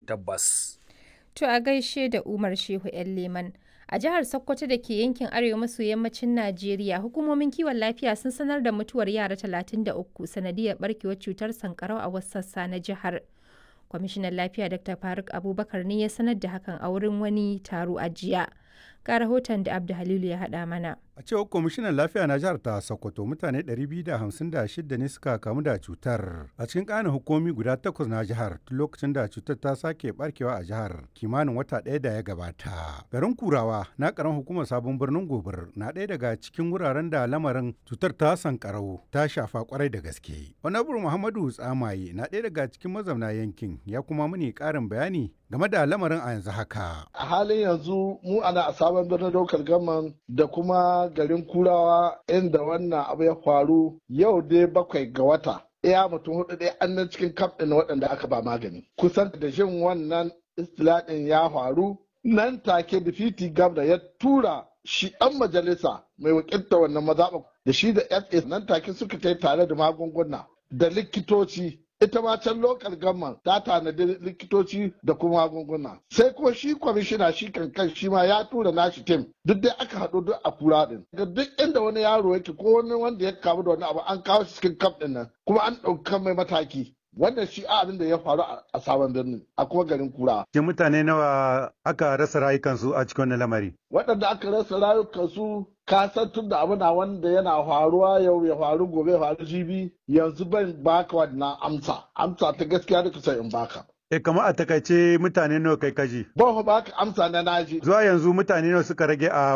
tabbas. To a gaishe da Umar Shehu 'yan Leman. A jihar Sokoto da ke yankin arewa maso yammacin Najeriya, hukumomin kiwon lafiya sun sanar da mutuwar yara 33 sanadiyar barkewar cutar sankarau a wasu sassa na jihar. Kwamishinan lafiya Dr. Faruk Abubakar ne ya sanar da hakan a wurin wani taro a jiya. Ga rahoton da Abdu Halilu ya haɗa mana. A cewar kwamishinan lafiya na jihar ta Sokoto mutane 256 ne suka kamu da cutar a cikin ƙanin hukumi guda takwas na jihar tun lokacin da cutar ta sake barkewa a jihar kimanin wata ɗaya da ya gabata. Garin Kurawa na ƙaran hukumar sabon birnin Gobir na ɗaya daga cikin wuraren da lamarin cutar ta sankarau ta shafa kwarai da gaske. Honorable Muhammadu Tsamaye na ɗaya daga cikin mazauna yankin ya kuma muni ƙarin bayani game da lamarin a yanzu haka. A halin yanzu mu ana a sabon birnin daukar gaman da kuma garin kurawa inda wannan abu ya faru yau dai bakwai ga wata. Iya mutum hudu ɗaya an nan cikin kaf ɗin waɗanda aka ba magani. Kusan da jin wannan istilaɗin ya faru nan take difiti gabda ya tura shi ɗan majalisa mai wakilta wannan mazaɓa da shi da FA nan take suka kai tare da magunguna da likitoci ita ma can lokal gamman ta tanadi likitoci da kuma magunguna sai kuma shi kwamishina shi kankan shi ma ya tura nashi tim duk dai aka haɗu duk a kura din ga duk inda wani yaro yake ko wani wanda ya kamu da wani abu an kawo shi cikin kaf din nan kuma an ɗauka mai mataki wannan shi abin da ya faru a sabon birnin a kuma garin kura. Ke mutane nawa aka rasa rayukansu a cikin wannan lamari? Waɗanda aka rasa rayukansu ka san tun da abu na wanda yana faruwa yau ya faru gobe ya faru jibi yanzu ban baka wannan amsa amsa ta gaskiya da kusa in baka. E kamar a takaice mutane nawa kai kaji? Ban baka amsa na naji. Zuwa yanzu mutane nawa suka rage a